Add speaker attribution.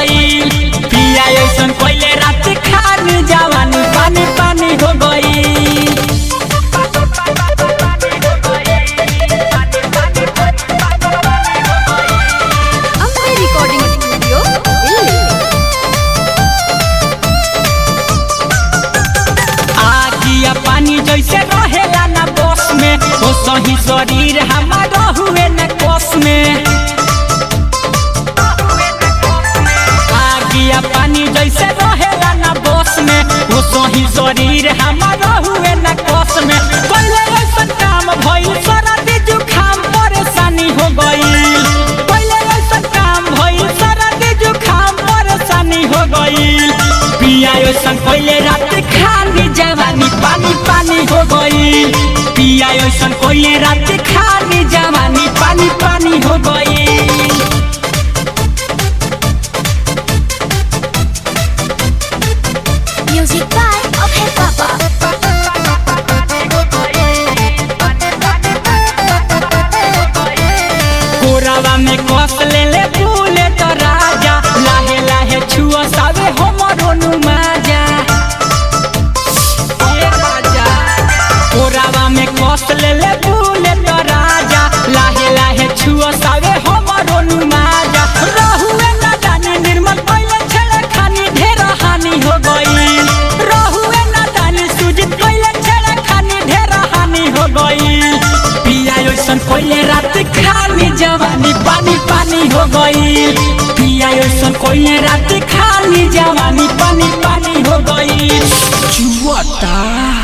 Speaker 1: गईल पिया ऐसन कोइले रात खान जवानी पानी पानी हो गईल
Speaker 2: अम्बे रिकॉर्डिंग स्टूडियो दिल्ली
Speaker 1: आगिया पानी जैसे रहेला ना बस में ओ सही शरीर हमारा हुए न कोस में आगिया पानी जैसे रहेला ना बस में ओ सही शरीर हमारा हुए न कोस में पहले ऐसा काम भइल सरदी जुखाम परेशानी हो गईल पहले ऐसा काम भइल सरदी जुखाम परेशानी हो गईल पिया ऐसन पहले रात खानी जवानी पानी पानी हो गईल पिया ऐसन पहले रात खानी जवानी पानी पानी हो गईल
Speaker 2: म्यूजिक बाय अभय बाबा
Speaker 1: कोरावा में कस ले ले फूले तो राजा लाहे लाहे छुआ सावे हमरो नुमाजा ए राजा कोरावा में कस ले ले फूले तो राजा लाहे लाहे छुआ सावे हमरो नुमाजा रहुए ना जाने निर्मल पहले छेड़ा खानी ढेर हानि हो गईल रहुए ना जाने सुजित पहले छेड़ा खानी ढेर हानि हो गईल पिया ऐसन पहले रात खानी जवानी पानी पानी हो गईल पिया ऐसन पहले रात खानी जवानी पानी पानी हो गईल जुआता